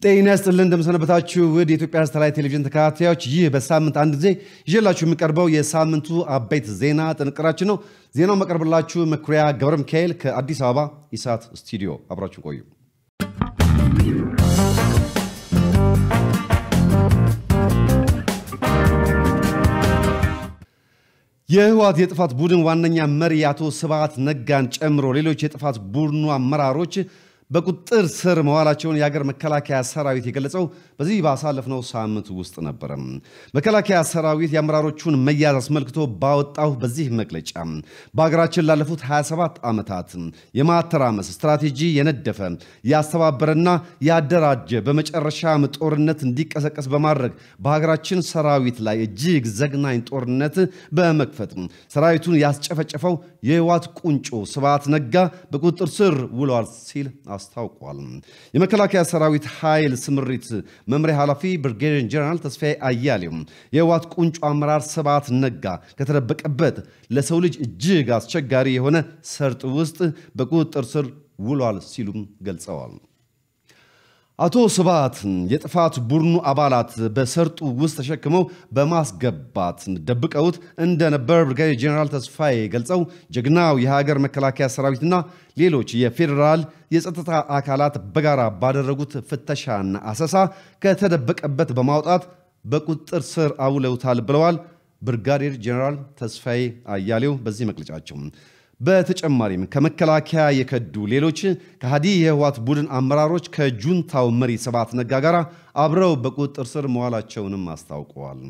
ጤና ይስጥልን እንደምሰነበታችሁ ውድ የኢትዮጵያ ሳተላይት ቴሌቪዥን ተከታታዮች፣ ይህ በሳምንት አንድ ጊዜ ይዤላችሁ የሚቀርበው የሳምንቱ አበይት ዜና ጥንቅራችን ነው። ዜናው መቀርብላችሁ መኩሪያ ገብረ ሚካኤል ከአዲስ አበባ ኢሳት ስቱዲዮ፣ አብራችሁ ቆዩ። የህወሓት የጥፋት ቡድን ዋነኛ መሪ አቶ ስብሃት ነጋን ጨምሮ ሌሎች የጥፋት ቡድኑ አመራሮች በቁጥጥር ስር መዋላቸውን የሀገር መከላከያ ሰራዊት የገለጸው በዚህ ባሳለፍነው ሳምንት ውስጥ ነበረ። መከላከያ ሰራዊት የአመራሮቹን መያዝ አስመልክቶ ባወጣው በዚህ መግለጫ በሀገራችን ላለፉት 27 ዓመታት የማተራመስ ስትራቴጂ የነደፈ ያስተባበረና ያደራጀ በመጨረሻም ጦርነት እንዲቀሰቀስ በማድረግ በሀገራችን ሰራዊት ላይ እጅግ ዘግናኝ ጦርነት በመክፈት ሰራዊቱን ያስጨፈጨፈው የህወሓት ቁንጮ ስብሃት ነጋ በቁጥጥር ስር ውሏል ሲል አስታውቋል። የመከላከያ ሰራዊት ኃይል ስምሪት መምሪያ ኃላፊ ብርጌዴር ጀነራል ተስፋዬ አያሌው የህወሓት ቁንጮ አመራር ስብሃት ነጋ ከተደበቀበት ለሰው ልጅ እጅግ አስቸጋሪ የሆነ ሰርጥ ውስጥ በቁጥጥር ስር ውሏል ሲሉም ገልጸዋል። አቶ ስብሃት የጥፋት ቡድኑ አባላት በሰርጡ ውስጥ ተሸክመው በማስገባት ደብቀውት እንደነበር ብርጋዴር ጄኔራል ተስፋዬ ገልጸው ጀግናው የሀገር መከላከያ ሰራዊትና ሌሎች የፌዴራል የጸጥታ አካላት በጋራ ባደረጉት ፍተሻና አሰሳ ከተደበቀበት በማውጣት በቁጥጥር ስር አውለውታል ብለዋል ብርጋዴር ጄኔራል ተስፋዬ አያሌው በዚህ መግለጫቸው። በተጨማሪም ከመከላከያ የከዱ ሌሎች ከሃዲ የህወሓት ቡድን አመራሮች ከጁንታው መሪ ስብሃት ነጋ ጋር አብረው በቁጥጥር ስር መዋላቸውንም አስታውቀዋል።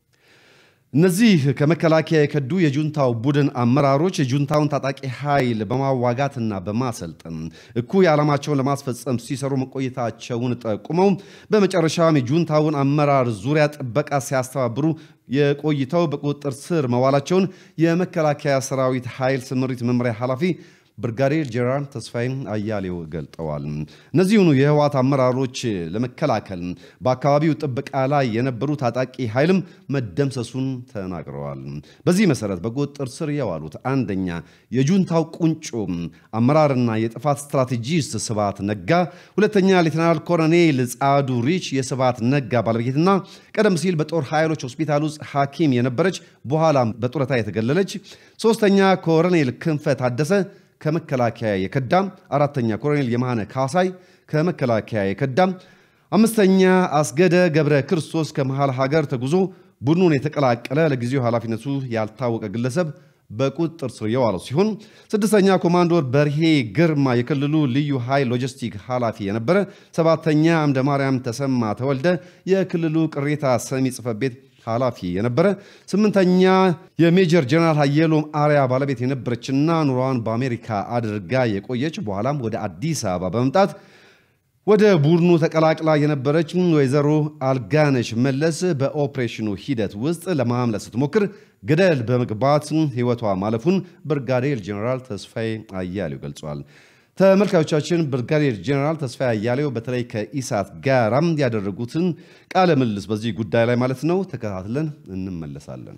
እነዚህ ከመከላከያ የከዱ የጁንታው ቡድን አመራሮች የጁንታውን ታጣቂ ኃይል በማዋጋትና በማሰልጠን እኩይ ዓላማቸውን ለማስፈጸም ሲሰሩ መቆየታቸውን ጠቁመው በመጨረሻም የጁንታውን አመራር ዙሪያ ጥበቃ ሲያስተባብሩ የቆይተው በቁጥጥር ስር መዋላቸውን የመከላከያ ሰራዊት ኃይል ስምሪት መምሪያ ኃላፊ ብርጋዴር ጄኔራል ተስፋዬ አያሌው ገልጠዋል። እነዚሁኑ የህወሓት አመራሮች ለመከላከል በአካባቢው ጥበቃ ላይ የነበሩ ታጣቂ ኃይልም መደምሰሱን ተናግረዋል። በዚህ መሰረት በቁጥጥር ስር የዋሉት አንደኛ የጁንታው ቁንጮ አመራርና የጥፋት ስትራቴጂስት ስብሃት ነጋ፣ ሁለተኛ ሌተናል ኮሎኔል ጻዱ ሪች የስብሃት ነጋ ባለቤትና ቀደም ሲል በጦር ኃይሎች ሆስፒታል ውስጥ ሐኪም የነበረች በኋላም በጡረታ የተገለለች፣ ሶስተኛ ኮሎኔል ክንፈ ታደሰ ከመከላከያ የከዳም፣ አራተኛ ኮሎኔል የማነ ካሳይ ከመከላከያ የከዳም፣ አምስተኛ አስገደ ገብረ ክርስቶስ ከመሃል ሀገር ተጉዞ ቡድኑን የተቀላቀለ ለጊዜው ኃላፊነቱ ያልታወቀ ግለሰብ በቁጥጥር ስር የዋለው ሲሆን ስድስተኛ ኮማንዶር በርሄ ግርማ የክልሉ ልዩ ኃይል ሎጂስቲክ ኃላፊ የነበረ፣ ሰባተኛ አምደ ማርያም ተሰማ ተወልደ የክልሉ ቅሬታ ሰሚ ጽሕፈት ቤት ኃላፊ የነበረ ስምንተኛ የሜጀር ጀነራል ሀየሎም አርያ ባለቤት የነበረችና ኑሯዋን በአሜሪካ አድርጋ የቆየች በኋላም ወደ አዲስ አበባ በመምጣት ወደ ቡድኑ ተቀላቅላ የነበረች ወይዘሮ አልጋነሽ መለስ በኦፕሬሽኑ ሂደት ውስጥ ለማምለጥ ስትሞክር ገደል በመግባት ሕይወቷ ማለፉን ብርጋዴር ጀነራል ተስፋዬ አያሌው ገልጿል። ተመልካዮቻችን ብርጋዴር ጄኔራል ተስፋዬ አያሌው በተለይ ከኢሳት ጋራም ያደረጉትን ቃለ ምልልስ በዚህ ጉዳይ ላይ ማለት ነው ተከታትለን እንመለሳለን።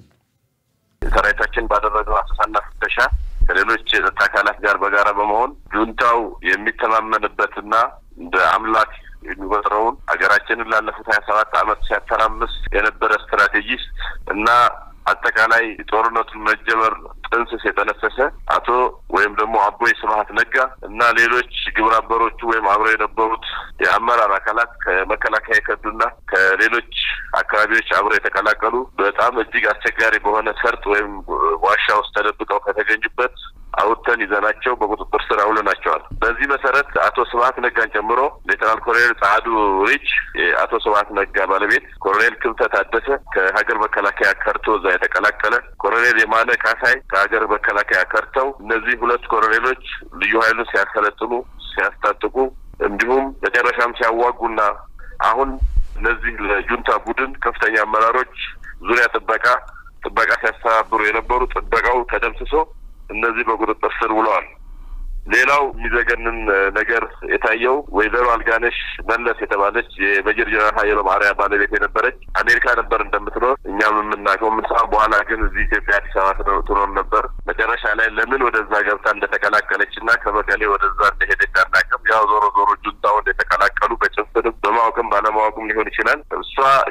ሰራዊታችን ባደረገው አሰሳና ፍተሻ ከሌሎች የጸጥታ አካላት ጋር በጋራ በመሆን ጁንታው የሚተማመንበትና እንደ አምላክ የሚቆጥረውን ሀገራችንን ላለፉት ሀያ ሰባት ዓመት ሲያተራምስ የነበረ ስትራቴጂስት እና አጠቃላይ ጦርነቱን መጀመር ጥንስስ የጠነሰሰ አቶ ወይም ደግሞ አቦይ ስብሃት ነጋ እና ሌሎች ግብረ አበሮቹ ወይም አብረው የነበሩት የአመራር አካላት ከመከላከያ የከዱና ከሌሎች አካባቢዎች አብረው የተቀላቀሉ በጣም እጅግ አስቸጋሪ በሆነ ሰርጥ ወይም ዋሻ ውስጥ ተደብቀው ከተገኙበት አውጥተን ይዘናቸው በቁጥጥር ስር አውለናቸዋል። በዚህ መሰረት አቶ ስብሃት ነጋን ጨምሮ ሌተናል ኮሎኔል ጻዱ ሪች የአቶ ስብሃት ነጋ ባለቤት፣ ኮሎኔል ክብተ ታደሰ ከሀገር መከላከያ ከርቶ እዛ የተቀላቀለ፣ ኮሎኔል የማነ ካሳይ ከሀገር መከላከያ ከርተው እነዚህ ሁለት ኮሎኔሎች ልዩ ኃይሉን ሲያሰለጥኑ ሲያስታጥቁ፣ እንዲሁም መጨረሻም ሲያዋጉና አሁን እነዚህ ለጁንታ ቡድን ከፍተኛ አመራሮች ዙሪያ ጥበቃ ጥበቃ ሲያስተባብሩ የነበሩ ጥበቃው ተደምስሶ እነዚህ በቁጥጥር ስር ውለዋል። ሌላው የሚዘገንን ነገር የታየው ወይዘሮ አልጋነሽ መለስ የተባለች የሜጀር ጀነራል ሀየሎም አርያ ባለቤት የነበረች አሜሪካ ነበር እንደምትኖር እኛም የምናውቀው የምንሰማ። በኋላ ግን እዚህ ኢትዮጵያ አዲስ አበባ ትኖር ነበር። መጨረሻ ላይ ለምን ወደዛ ገብታ እንደተቀላቀለች እና ከመቀሌ ወደዛ እንደሄደች አናውቅም። ያው ዞሮ ዞሮ ጁንታውን የተቀላቀሉ በጭፍንም በማወቅም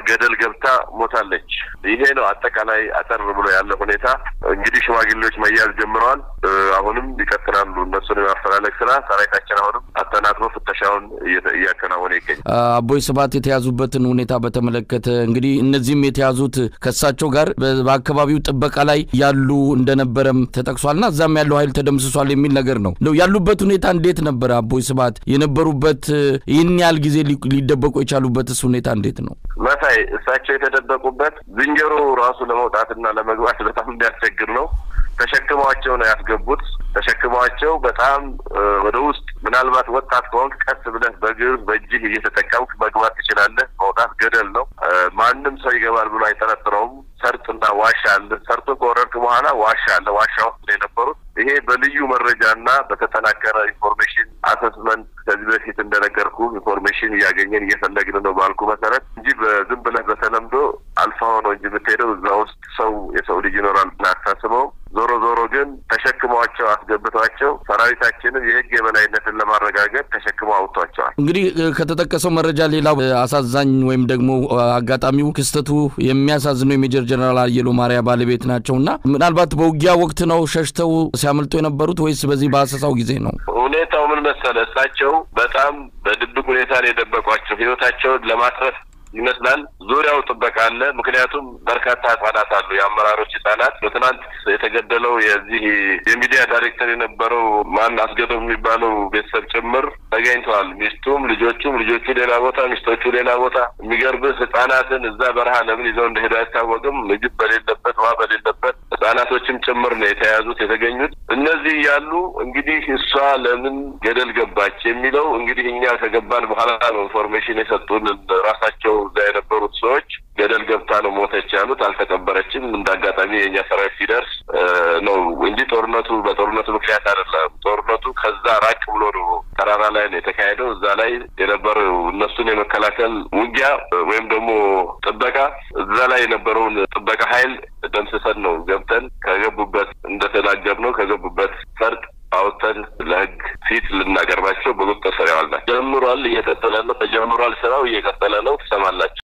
ገደል ገብታ ሞታለች። ይሄ ነው አጠቃላይ አጠር ብሎ ያለ ሁኔታ። እንግዲህ ሽማግሌዎች መያዝ ጀምረዋል። አሁንም ይቀጥላሉ። እነሱን የማፈላለግ ስራ ሰራዊታችን አሁንም አጠናክሮ ፍተሻውን እያከናወነ ይገኛል። አቦይ ስብሐት የተያዙበትን ሁኔታ በተመለከተ እንግዲህ እነዚህም የተያዙት ከእሳቸው ጋር በአካባቢው ጥበቃ ላይ ያሉ እንደነበረም ተጠቅሷልና እዛም ያለው ኃይል ተደምስሷል የሚል ነገር ነው። እንደው ያሉበት ሁኔታ እንዴት ነበረ? አቦይ ስብሐት የነበሩበት ይህን ያህል ጊዜ ሊደበቁ የቻሉበትስ ሁኔታ እንዴት ነው? መሳይ እሳቸው የተደበቁበት ዝንጀሮ ራሱ ለመውጣትና ለመግባት በጣም የሚያስቸግር ነው። ተሸክመዋቸው ነው ያስገቡት። ተሸክመዋቸው በጣም ወደ ውስጥ ምናልባት ወጣት ከሆንክ ቀስ ብለህ በእግር በእጅህ እየተጠቀምክ መግባት ትችላለህ። መውጣት ገደል ነው። ማንም ሰው ይገባል ብሎ አይጠረጥረውም። ሰርጥና ዋሻ አለ። ሰርቶ ከወረድክ በኋላ ዋሻ አለ። ዋሻ ውስጥ ነው የነበሩት። ይሄ በልዩ መረጃና በተጠናከረ ኢንፎርሜሽን አሰስመንት ከዚህ በፊት እንደነገርኩ ኢንፎርሜሽን እያገኘን እየፈለግን ነው ባልኩ መሰረት እንጂ በዝም ብለህ በተለምዶ አልፋ ሆነው እንጂ የምትሄደው እዛ ውስጥ ሰው የሰው ልጅ ይኖራል ብለህ አታስበውም። ዞሮ ዞሮ ግን ተሸክመዋቸው አስገብተዋቸው ሰራዊታችንን የህግ የበላይነትን ለማረጋገጥ ተሸክመው አውጥቷቸዋል። እንግዲህ ከተጠቀሰው መረጃ ሌላው አሳዛኝ ወይም ደግሞ አጋጣሚው ክስተቱ የሚያሳዝነው የሜጀር ጀነራል አየሎ ማርያ ባለቤት ናቸው እና ምናልባት በውጊያ ወቅት ነው ሸሽተው ሲያመልጡ የነበሩት ወይስ በዚህ በአሰሳው ጊዜ ነው? ሁኔታው ምን መሰለ፣ እሳቸው በጣም በድብቅ ሁኔታ ነው የደበቋቸው ህይወታቸውን ለማትረፍ ይመስላል። ዙሪያው ጥበቃ አለ። ምክንያቱም በርካታ ህጻናት አሉ፣ የአመራሮች ህጻናት። በትናንት የተገደለው የዚህ የሚዲያ ዳይሬክተር የነበረው ማን አስገዶም የሚባለው ቤተሰብ ጭምር ተገኝተዋል። ሚስቱም ልጆቹም፣ ልጆቹ ሌላ ቦታ፣ ሚስቶቹ ሌላ ቦታ። የሚገርብህ ህጻናትን እዛ በረሃ ለምን ይዘው እንደሄዱ አይታወቅም። ምግብ በሌለበት ውሃ በሌለበት ህጻናቶችም ጭምር ነው የተያዙት የተገኙት። እነዚህ ያሉ እንግዲህ እሷ ለምን ገደል ገባች የሚለው እንግዲህ እኛ ከገባን በኋላ ነው ኢንፎርሜሽን የሰጡን ራሳቸው እዛ የነበሩት ሰዎች ገደል ገብታ ነው ሞተች ያሉት። አልተቀበረችም። እንደ አጋጣሚ የእኛ ሰራዊት ሲደርስ ነው እንጂ ጦርነቱ በጦርነቱ ምክንያት አይደለም። ጦርነቱ ከዛ ራቅ ብሎ ነው ተራራ ላይ ነው የተካሄደው። እዛ ላይ የነበረው እነሱን የመከላከል ውጊያ ወይም ደግሞ ጥበቃ እዛ ላይ የነበረውን ጥበቃ ኃይል ደምስሰን ነው ገብተን ከገቡበት እንደተናገር ነው ከገቡበት ፈርጥ አውጥተን ለህግ ፊት ልናቀርባቸው በቁጥጥር ስር ያዋልናል። ጀምሯል፣ እየቀጠለ ነው። ተጀምሯል፣ ስራው እየቀጠለ ነው። ትሰማላችሁ።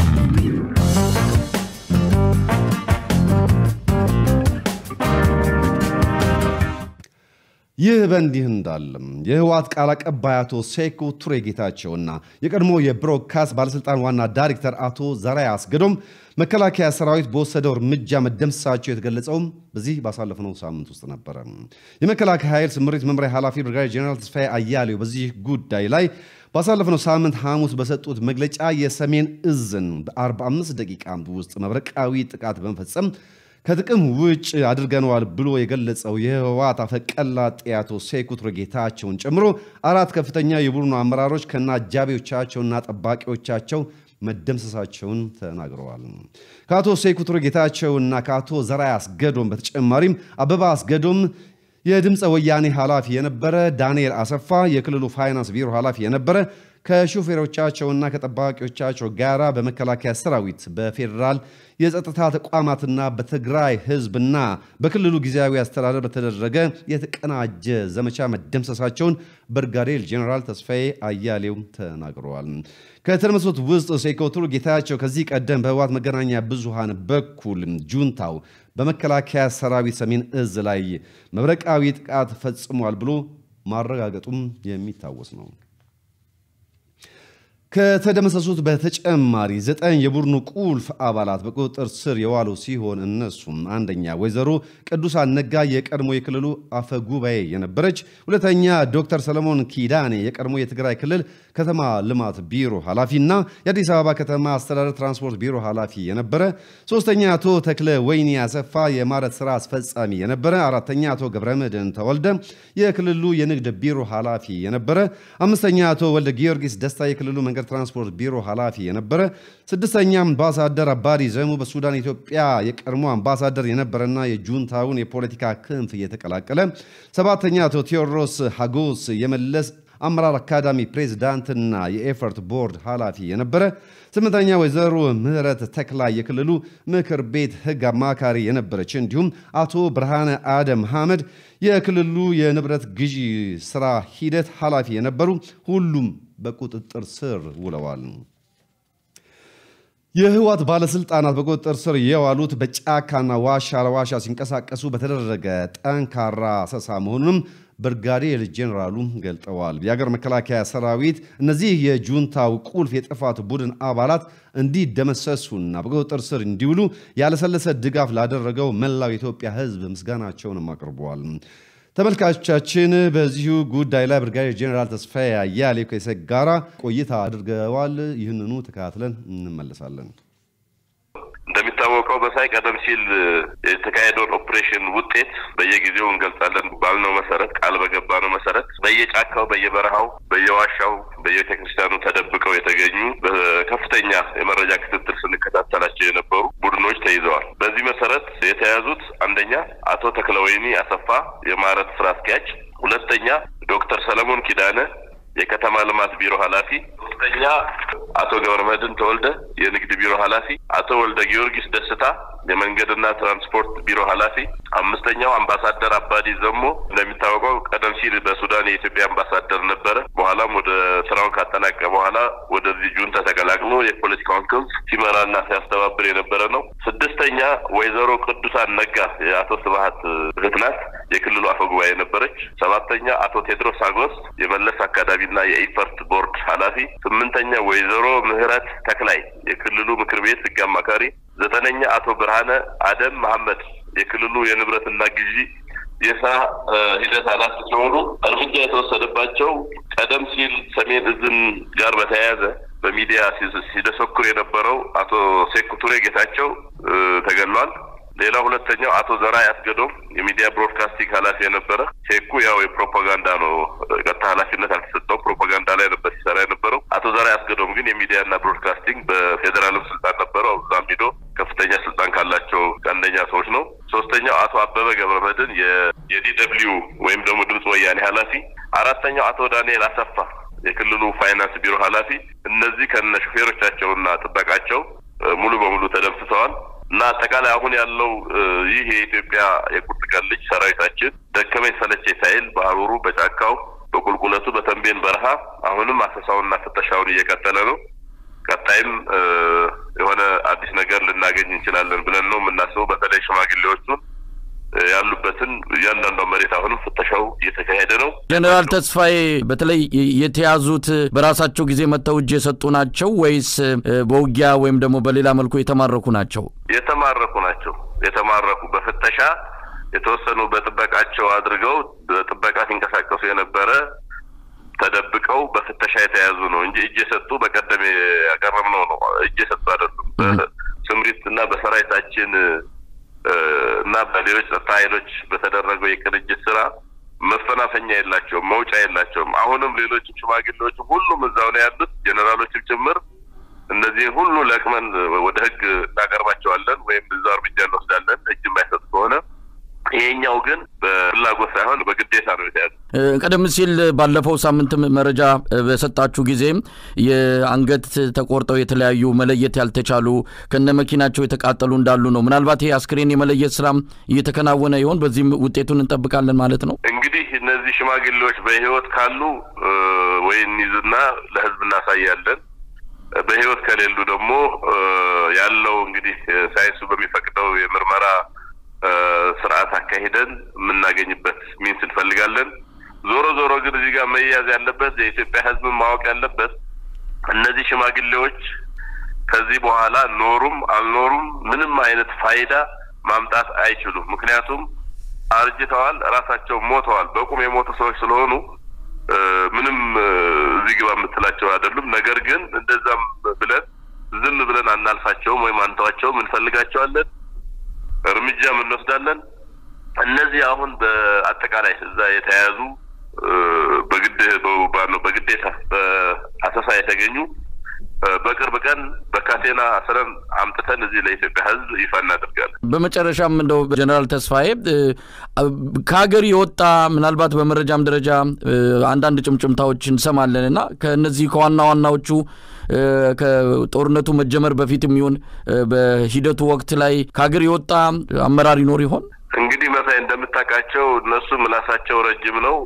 ይህ በእንዲህ እንዳለም የህወሓት ቃል አቀባይ አቶ ሴኩ ቱሬ ጌታቸውና የቀድሞ የብሮድካስት ባለስልጣን ዋና ዳይሬክተር አቶ ዘርአይ አስገዶም መከላከያ ሰራዊት በወሰደው እርምጃ መደምሰሳቸው የተገለጸውም በዚህ ባሳለፍነው ሳምንት ውስጥ ነበረ። የመከላከያ ኃይል ስምሪት መምሪያ ኃላፊ ብርጋዴር ጄኔራል ተስፋዬ አያሌው በዚህ ጉዳይ ላይ ባሳለፍነው ሳምንት ሐሙስ በሰጡት መግለጫ የሰሜን እዝን በ45 ደቂቃ ውስጥ መብረቃዊ ጥቃት በመፈጸም ከጥቅም ውጭ አድርገነዋል ብሎ የገለጸው የህወሓት አፈቀላጤ አቶ ሴኩ ቱሬ ጌታቸውን ጨምሮ አራት ከፍተኛ የቡድኑ አመራሮች ከነ አጃቢዎቻቸውና ጠባቂዎቻቸው መደምሰሳቸውን ተናግረዋል። ከአቶ ሴኩ ቱሬ ጌታቸውና ከአቶ ዘርአይ አስገዶም በተጨማሪም አበባ አስገዶም የድምፀ ወያኔ ኃላፊ የነበረ፣ ዳንኤል አሰፋ የክልሉ ፋይናንስ ቢሮ ኃላፊ የነበረ ከሾፌሮቻቸውና ከጠባቂዎቻቸው ጋር በመከላከያ ሰራዊት በፌዴራል የጸጥታ ተቋማትና በትግራይ ህዝብና በክልሉ ጊዜያዊ አስተዳደር በተደረገ የተቀናጀ ዘመቻ መደምሰሳቸውን ብርጋዴር ጄኔራል ተስፋዬ አያሌው ተናግረዋል። ከተደመሰሱት ውስጥ ሴኩ ቱሬ ጌታቸው ከዚህ ቀደም በህወሓት መገናኛ ብዙሃን በኩል ጁንታው በመከላከያ ሰራዊት ሰሜን እዝ ላይ መብረቃዊ ጥቃት ፈጽሟል ብሎ ማረጋገጡም የሚታወስ ነው። ከተደመሰሱት በተጨማሪ ዘጠኝ የቡድኑ ቁልፍ አባላት በቁጥጥር ስር የዋሉ ሲሆን እነሱም አንደኛ ወይዘሮ ቅዱሳን ነጋ የቀድሞ የክልሉ አፈ ጉባኤ የነበረች፣ ሁለተኛ ዶክተር ሰለሞን ኪዳኔ የቀድሞ የትግራይ ክልል ከተማ ልማት ቢሮ ኃላፊና የአዲስ አበባ ከተማ አስተዳደር ትራንስፖርት ቢሮ ኃላፊ የነበረ፣ ሶስተኛ አቶ ተክለ ወይኒ አሰፋ የማረት ስራ አስፈጻሚ የነበረ፣ አራተኛ አቶ ገብረመድህን ተወልደ የክልሉ የንግድ ቢሮ ኃላፊ የነበረ፣ አምስተኛ አቶ ወልደ ጊዮርጊስ ደስታ የክልሉ መንገድ ትራንስፖርት ቢሮ ኃላፊ የነበረ፣ ስድስተኛ አምባሳደር አባዲ ዘሙ በሱዳን ኢትዮጵያ የቀድሞ አምባሳደር የነበረና የጁንታውን የፖለቲካ ክንፍ እየተቀላቀለ፣ ሰባተኛ አቶ ቴዎድሮስ ሀጎስ የመለስ አመራር አካዳሚ ፕሬዝዳንትና የኤፈርት ቦርድ ኃላፊ የነበረ፣ ስምንተኛ ወይዘሮ ምህረት ተክላ የክልሉ ምክር ቤት ህግ አማካሪ የነበረች እንዲሁም አቶ ብርሃነ አደም ሐመድ የክልሉ የንብረት ግዢ ስራ ሂደት ኃላፊ የነበሩ ሁሉም በቁጥጥር ስር ውለዋል። የህወሓት ባለስልጣናት በቁጥጥር ስር የዋሉት በጫካና ዋሻ ለዋሻ ሲንቀሳቀሱ በተደረገ ጠንካራ አሰሳ መሆኑንም ብርጋዴር ጄኔራሉ ገልጠዋል። የሀገር መከላከያ ሰራዊት እነዚህ የጁንታው ቁልፍ የጥፋት ቡድን አባላት እንዲደመሰሱና በቁጥጥር ስር እንዲውሉ ያለሰለሰ ድጋፍ ላደረገው መላው የኢትዮጵያ ህዝብ ምስጋናቸውንም አቅርበዋል። ተመልካቾቻችን በዚሁ ጉዳይ ላይ ብርጋዴር ጄኔራል ተስፋዬ አያሌው ከኢሰግ ጋራ ቆይታ አድርገዋል። ይህንኑ ተከታትለን እንመለሳለን። እንደሚታወቀው በሳይ ቀደም ሲል የተካሄደውን ኦፕሬሽን ውጤት በየጊዜው እንገልጻለን ባልነው መሰረት ቃል በገባነው መሰረት በየጫካው፣ በየበረሃው፣ በየዋሻው፣ በየቤተ ክርስቲያኑ ተደብቀው የተገኙ በከፍተኛ የመረጃ ክትትል ስንከታተላቸው የነበሩ ቡድኖች ተይዘዋል። በዚህ መሰረት የተያዙት አንደኛ አቶ ተክለወይኒ አሰፋ የማረት ስራ አስኪያጅ፣ ሁለተኛ ዶክተር ሰለሞን ኪዳነ የከተማ ልማት ቢሮ ኃላፊ፣ ሶስተኛ አቶ ገብረመድህን ተወልደ የንግድ ቢሮ ኃላፊ፣ አቶ ወልደ ጊዮርጊስ ደስታ የመንገድና ትራንስፖርት ቢሮ ኃላፊ፣ አምስተኛው አምባሳደር አባዲ ዘሞ እንደሚታወቀው ቀደም ሲል በሱዳን የኢትዮጵያ አምባሳደር ነበረ። በኋላም ወደ ስራውን ካጠናቀ በኋላ ወደዚህ ጁንታ ተቀላቅሎ የፖለቲካውን ክንፍ ሲመራና ሲያስተባብር የነበረ ነው። ስድስተኛ ወይዘሮ ቅዱሳን ነጋ የአቶ ስብሀት እህት ናት። የክልሉ አፈ ጉባኤ ነበረች። ሰባተኛ አቶ ቴድሮስ አጎስ የመለስ አካዳሚና የኢፈርት ቦርድ ኃላፊ። ስምንተኛ ወይዘሮ ምህረት ተክላይ የክልሉ ምክር ቤት ህግ አማካሪ። ዘጠነኛ አቶ ብርሃነ አደም መሐመድ የክልሉ የንብረትና ግዢ የስራ ሂደት ኃላፊ ሲሆኑ እርምጃ የተወሰደባቸው ቀደም ሲል ሰሜን እዝን ጋር በተያያዘ በሚዲያ ሲደሰኩር የነበረው አቶ ሴኩቱሬ ጌታቸው ተገሏል። ሌላ ሁለተኛው አቶ ዘራይ አስገዶም የሚዲያ ብሮድካስቲንግ ኃላፊ የነበረ ሴኩ ያው የፕሮፓጋንዳ ነው፣ ቀጥታ ኃላፊነት አልተሰጠውም። ፕሮፓጋንዳ ላይ ነበር ሲሰራ የነበረው። አቶ ዘራይ አስገዶም ግን የሚዲያና ብሮድካስቲንግ በፌዴራልም ስልጣን ነበረው። እዛም ሂዶ ከፍተኛ ስልጣን ካላቸው አንደኛ ሰዎች ነው። ሶስተኛው አቶ አበበ ገብረመድህን የዲደብሊው ወይም ደግሞ ድምፅ ወያኔ ኃላፊ። አራተኛው አቶ ዳንኤል አሰፋ የክልሉ ፋይናንስ ቢሮ ኃላፊ። እነዚህ ከነ ሾፌሮቻቸውና ጥበቃቸው ሙሉ በሙሉ ተደምስሰዋል። እና አጠቃላይ አሁን ያለው ይህ የኢትዮጵያ የቁርጥ ቀን ልጅ ሰራዊታችን ደከመኝ ሰለቸኝ ሳይል በሀሩሩ፣ በጫካው፣ በቁልቁለቱ፣ በተንቤን በረሃ አሁንም አሰሳውና ፍተሻውን እየቀጠለ ነው። ቀጣይም የሆነ አዲስ ነገር ልናገኝ እንችላለን ብለን ነው የምናስበው። በተለይ ሽማግሌዎቹን ያሉበትን እያንዳንዷ መሬት አሁንም ፍተሻው እየተካሄደ ነው። ጀኔራል ተስፋዬ በተለይ የተያዙት በራሳቸው ጊዜ መጥተው እጅ የሰጡ ናቸው ወይስ በውጊያ ወይም ደግሞ በሌላ መልኩ የተማረኩ ናቸው? የተማረኩ ናቸው። የተማረኩ በፍተሻ የተወሰኑ በጥበቃቸው አድርገው በጥበቃ ሲንቀሳቀሱ የነበረ ተደብቀው በፍተሻ የተያዙ ነው እንጂ እጅ የሰጡ በቀደም ያቀረብነው ነው። እጅ የሰጡ አይደሉም። በስምሪት እና በሰራዊታችን እና በሌሎች ጸጥታ ኃይሎች በተደረገው የቅንጅት ስራ መፈናፈኛ የላቸውም፣ መውጫ የላቸውም። አሁንም ሌሎች ሽማግሌዎችም ሁሉም እዛው ነው ያሉት፣ ጄኔራሎችም ጭምር እነዚህ ሁሉ ለቅመን ወደ ህግ እናቀርባቸዋለን ወይም እዛው እርምጃ እንወስዳለን እጅ የማይሰጥ ከሆነ። ይሄኛው ግን በፍላጎት ሳይሆን በግዴታ ነው የተያዘ። ቀደም ሲል ባለፈው ሳምንት መረጃ በሰጣችሁ ጊዜ የአንገት ተቆርጠው የተለያዩ መለየት ያልተቻሉ ከነ መኪናቸው የተቃጠሉ እንዳሉ ነው። ምናልባት ይሄ አስክሬን የመለየት ስራም እየተከናወነ ይሆን? በዚህም ውጤቱን እንጠብቃለን ማለት ነው። እንግዲህ እነዚህ ሽማግሌዎች በህይወት ካሉ ወይ እንይዝና ለህዝብ እናሳያለን። በህይወት ከሌሉ ደግሞ ያለው እንግዲህ ሳይንሱ በሚፈቅደው የምርመራ ስርዓት አካሂደን የምናገኝበት ሚንስ እንፈልጋለን። ዞሮ ዞሮ ግን እዚህ ጋር መያዝ ያለበት የኢትዮጵያ ህዝብን ማወቅ ያለበት እነዚህ ሽማግሌዎች ከዚህ በኋላ ኖሩም አልኖሩም ምንም አይነት ፋይዳ ማምጣት አይችሉም። ምክንያቱም አርጅተዋል፣ ራሳቸው ሞተዋል። በቁም የሞቱ ሰዎች ስለሆኑ ምንም እዚህ ግባ የምትላቸው አይደሉም። ነገር ግን እንደዛም ብለን ዝም ብለን አናልፋቸውም ወይም አንተዋቸውም፣ እንፈልጋቸዋለን እርምጃም እንወስዳለን። እነዚህ አሁን በአጠቃላይ እዛ የተያያዙ በግድ በግዴታ በአሰሳ የተገኙ በቅርብ ቀን በካቴና አስረን አምጥተን እዚህ ለኢትዮጵያ ህዝብ ይፋ እናደርጋለን። በመጨረሻም እንደው ጀኔራል ተስፋዬ ከሀገር የወጣ ምናልባት በመረጃም ደረጃ አንዳንድ ጭምጭምታዎች እንሰማለን እና ከእነዚህ ከዋና ዋናዎቹ ከጦርነቱ መጀመር በፊት የሚሆን በሂደቱ ወቅት ላይ ከሀገር የወጣ አመራር ይኖር ይሆን? እንግዲህ መሳይ እንደምታውቃቸው እነሱ ምላሳቸው ረጅም ነው።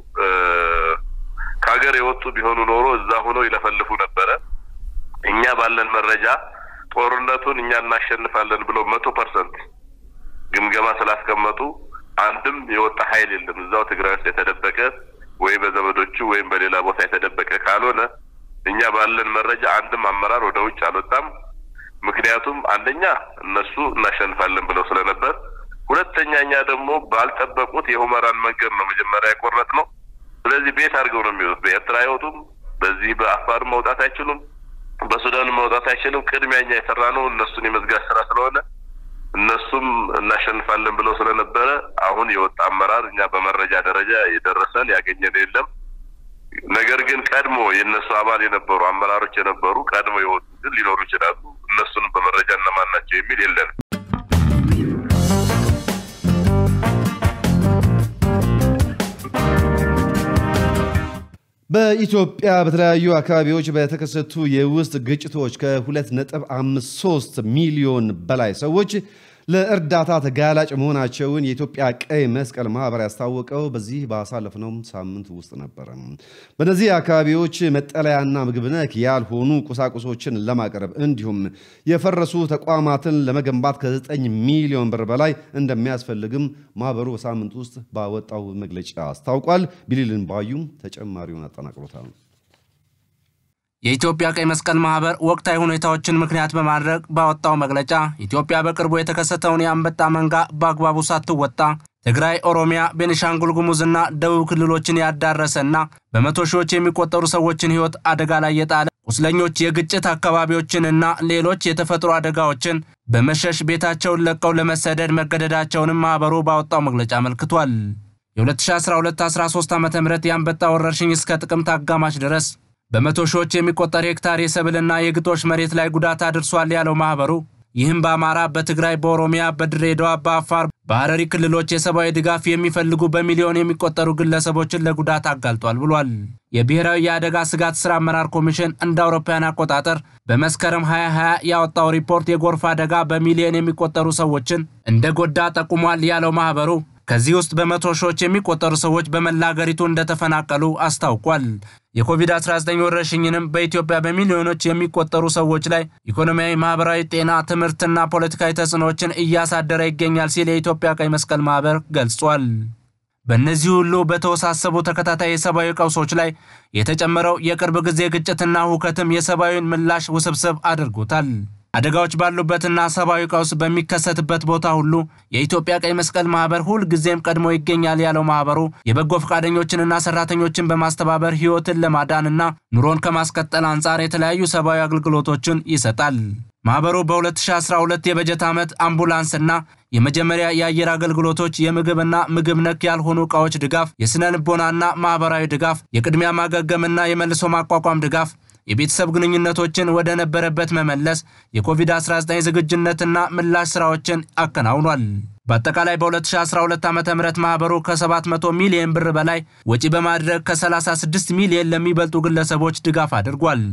ከሀገር የወጡ ቢሆኑ ኖሮ እዛ ሆነው ይለፈልፉ ነበረ። እኛ ባለን መረጃ ጦርነቱን እኛ እናሸንፋለን ብለው መቶ ፐርሰንት ግምገማ ስላስቀመጡ አንድም የወጣ ኃይል የለም። እዛው ትግራይ ውስጥ የተደበቀ ወይ በዘመዶቹ ወይም በሌላ ቦታ የተደበቀ ካልሆነ እኛ ባለን መረጃ አንድም አመራር ወደ ውጭ አልወጣም። ምክንያቱም አንደኛ እነሱ እናሸንፋለን ብለው ስለነበር፣ ሁለተኛ እኛ ደግሞ ባልጠበቁት የሁመራን መንገድ ነው መጀመሪያ የቆረጥ ነው። ስለዚህ ቤት አድርገው ነው የሚወጡት። በኤርትራ አይወጡም፣ በዚህ በአፋር መውጣት አይችሉም፣ በሱዳን መውጣት አይችሉም። ቅድሚያ እኛ የሰራ ነው እነሱን የመዝጋት ስራ ስለሆነ እነሱም እናሸንፋለን ብለው ስለነበረ አሁን የወጣ አመራር እኛ በመረጃ ደረጃ የደረሰን ያገኘን የለም። ነገር ግን ቀድሞ የእነሱ አባል የነበሩ አመራሮች የነበሩ ቀድሞ የወጡ ግን ሊኖሩ ይችላሉ። እነሱንም በመረጃ እነማን ናቸው የሚል የለንም። በኢትዮጵያ በተለያዩ አካባቢዎች በተከሰቱ የውስጥ ግጭቶች ከ2.53 ሚሊዮን በላይ ሰዎች ለእርዳታ ተጋላጭ መሆናቸውን የኢትዮጵያ ቀይ መስቀል ማህበር ያስታወቀው በዚህ ባሳለፍነው ሳምንት ውስጥ ነበረ። በእነዚህ አካባቢዎች መጠለያና ምግብ ነክ ያልሆኑ ቁሳቁሶችን ለማቅረብ እንዲሁም የፈረሱ ተቋማትን ለመገንባት ከ9 ሚሊዮን ብር በላይ እንደሚያስፈልግም ማህበሩ በሳምንት ውስጥ ባወጣው መግለጫ አስታውቋል። ቢሊልን ባዩ ተጨማሪውን አጠናቅሮታል። የኢትዮጵያ ቀይ መስቀል ማህበር ወቅታዊ ሁኔታዎችን ምክንያት በማድረግ ባወጣው መግለጫ ኢትዮጵያ በቅርቡ የተከሰተውን የአንበጣ መንጋ በአግባቡ ሳትወጣ ትግራይ፣ ኦሮሚያ፣ ቤኒሻንጉል ጉሙዝና ደቡብ ክልሎችን ያዳረሰና በመቶ ሺዎች የሚቆጠሩ ሰዎችን ሕይወት አደጋ ላይ የጣለ ቁስለኞች የግጭት አካባቢዎችንና ሌሎች የተፈጥሮ አደጋዎችን በመሸሽ ቤታቸውን ለቀው ለመሰደድ መገደዳቸውንም ማህበሩ ባወጣው መግለጫ አመልክቷል። የ2012-13 ዓ ም የአንበጣ ወረርሽኝ እስከ ጥቅምት አጋማሽ ድረስ በመቶ ሺዎች የሚቆጠር ሄክታር የሰብልና የግጦሽ መሬት ላይ ጉዳት አድርሷል ያለው ማህበሩ ይህም በአማራ፣ በትግራይ፣ በኦሮሚያ፣ በድሬዳዋ፣ በአፋር፣ በሐረሪ ክልሎች የሰብአዊ ድጋፍ የሚፈልጉ በሚሊዮን የሚቆጠሩ ግለሰቦችን ለጉዳት አጋልጧል ብሏል። የብሔራዊ የአደጋ ስጋት ሥራ አመራር ኮሚሽን እንደ አውሮፓውያን አቆጣጠር በመስከረም 2020 ያወጣው ሪፖርት የጎርፍ አደጋ በሚሊዮን የሚቆጠሩ ሰዎችን እንደ ጎዳ ጠቁሟል ያለው ማህበሩ ከዚህ ውስጥ በመቶ ሺዎች የሚቆጠሩ ሰዎች በመላ አገሪቱ እንደተፈናቀሉ አስታውቋል። የኮቪድ-19 ወረርሽኝንም በኢትዮጵያ በሚሊዮኖች የሚቆጠሩ ሰዎች ላይ ኢኮኖሚያዊ፣ ማህበራዊ፣ ጤና፣ ትምህርትና ፖለቲካዊ ተጽዕኖዎችን እያሳደረ ይገኛል ሲል የኢትዮጵያ ቀይ መስቀል ማህበር ገልጿል። በእነዚህ ሁሉ በተወሳሰቡ ተከታታይ የሰብአዊ ቀውሶች ላይ የተጨመረው የቅርብ ጊዜ ግጭትና ሁከትም የሰብአዊን ምላሽ ውስብስብ አድርጎታል። አደጋዎች ባሉበትና ሰብአዊ ቀውስ በሚከሰትበት ቦታ ሁሉ የኢትዮጵያ ቀይ መስቀል ማህበር ሁል ጊዜም ቀድሞ ይገኛል ያለው ማህበሩ የበጎ ፈቃደኞችንና ሰራተኞችን በማስተባበር ህይወትን ለማዳንና ኑሮን ከማስቀጠል አንጻር የተለያዩ ሰብአዊ አገልግሎቶችን ይሰጣል። ማህበሩ በ2012 የበጀት ዓመት አምቡላንስና የመጀመሪያ የአየር አገልግሎቶች፣ የምግብና ምግብ ነክ ያልሆኑ ዕቃዎች ድጋፍ፣ የሥነ ልቦናና ማኅበራዊ ድጋፍ፣ የቅድሚያ ማገገምና የመልሶ ማቋቋም ድጋፍ የቤተሰብ ግንኙነቶችን ወደ ነበረበት መመለስ፣ የኮቪድ-19 ዝግጁነትና ምላሽ ሥራዎችን አከናውኗል። በአጠቃላይ በ2012 ዓ ም ማኅበሩ ከ700 ሚሊዮን ብር በላይ ወጪ በማድረግ ከ36 ሚሊዮን ለሚበልጡ ግለሰቦች ድጋፍ አድርጓል።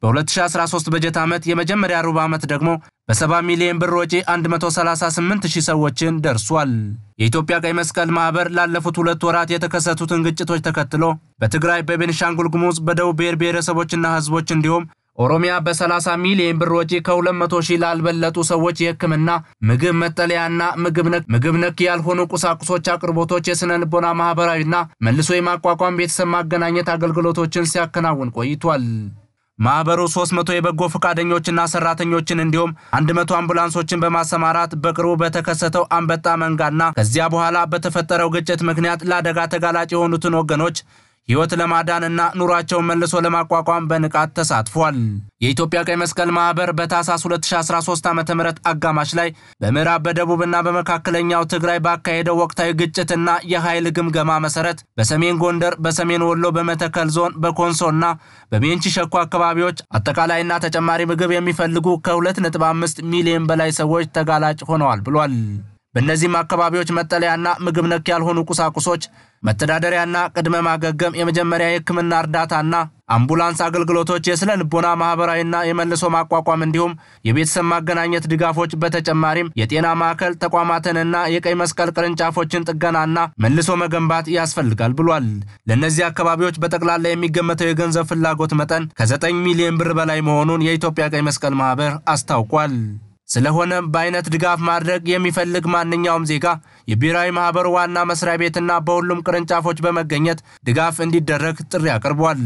በ2013 በጀት ዓመት የመጀመሪያ ሩብ ዓመት ደግሞ በ70 ሚሊዮን ብር ወጪ 138 ሺህ ሰዎችን ደርሷል። የኢትዮጵያ ቀይ መስቀል ማኅበር ላለፉት ሁለት ወራት የተከሰቱትን ግጭቶች ተከትሎ በትግራይ፣ በቤኒሻንጉል ጉሙዝ፣ በደቡብ ብሔር ብሔረሰቦችና ሕዝቦች እንዲሁም ኦሮሚያ በ30 ሚሊዮን ብር ወጪ ከ200 ሺህ ላልበለጡ ሰዎች የሕክምና ምግብ፣ መጠለያና ምግብ ነክ ያልሆኑ ቁሳቁሶች አቅርቦቶች፣ የሥነ ልቦና ማኅበራዊና መልሶ የማቋቋም ቤተሰብ ማገናኘት አገልግሎቶችን ሲያከናውን ቆይቷል። ማኅበሩ 300 የበጎ ፈቃደኞችና ሰራተኞችን እንዲሁም 100 አምቡላንሶችን በማሰማራት በቅርቡ በተከሰተው አንበጣ መንጋና ከዚያ በኋላ በተፈጠረው ግጭት ምክንያት ለአደጋ ተጋላጭ የሆኑትን ወገኖች ሕይወት ለማዳንና ኑሯቸውን መልሶ ለማቋቋም በንቃት ተሳትፏል። የኢትዮጵያ ቀይ መስቀል ማኅበር በታህሳስ 2013 ዓ ም አጋማሽ ላይ በምዕራብ በደቡብና በመካከለኛው ትግራይ ባካሄደው ወቅታዊ ግጭትና የኃይል ግምገማ መሠረት በሰሜን ጎንደር፣ በሰሜን ወሎ፣ በመተከል ዞን፣ በኮንሶና በቤንች ሸኮ አካባቢዎች አጠቃላይና ተጨማሪ ምግብ የሚፈልጉ ከ2.5 ሚሊዮን በላይ ሰዎች ተጋላጭ ሆነዋል ብሏል። በእነዚህም አካባቢዎች መጠለያና ምግብ ነክ ያልሆኑ ቁሳቁሶች፣ መተዳደሪያና ቅድመ ማገገም፣ የመጀመሪያ የሕክምና እርዳታና አምቡላንስ አገልግሎቶች፣ የስነ ልቦና ማህበራዊና የመልሶ ማቋቋም እንዲሁም የቤተሰብ ማገናኘት ድጋፎች፣ በተጨማሪም የጤና ማዕከል ተቋማትንና የቀይ መስቀል ቅርንጫፎችን ጥገናና መልሶ መገንባት ያስፈልጋል ብሏል። ለእነዚህ አካባቢዎች በጠቅላላ የሚገመተው የገንዘብ ፍላጎት መጠን ከ9 ሚሊዮን ብር በላይ መሆኑን የኢትዮጵያ ቀይ መስቀል ማህበር አስታውቋል። ስለሆነም በአይነት ድጋፍ ማድረግ የሚፈልግ ማንኛውም ዜጋ የብሔራዊ ማህበሩ ዋና መስሪያ ቤትና በሁሉም ቅርንጫፎች በመገኘት ድጋፍ እንዲደረግ ጥሪ አቅርቧል።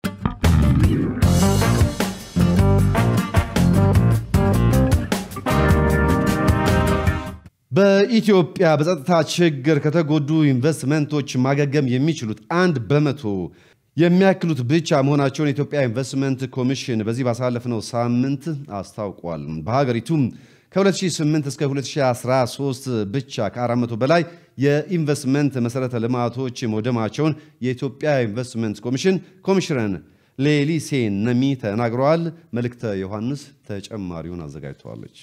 በኢትዮጵያ በጸጥታ ችግር ከተጎዱ ኢንቨስትመንቶች ማገገም የሚችሉት አንድ በመቶ የሚያክሉት ብቻ መሆናቸውን የኢትዮጵያ ኢንቨስትመንት ኮሚሽን በዚህ ባሳለፍነው ሳምንት አስታውቋል። በሀገሪቱም ከ2008 እስከ 2013 ብቻ ከ400 በላይ የኢንቨስትመንት መሰረተ ልማቶች መውደማቸውን የኢትዮጵያ ኢንቨስትመንት ኮሚሽን ኮሚሽነር ሌሊሴ ነሚ ተናግረዋል። መልእክተ ዮሐንስ ተጨማሪውን አዘጋጅተዋለች።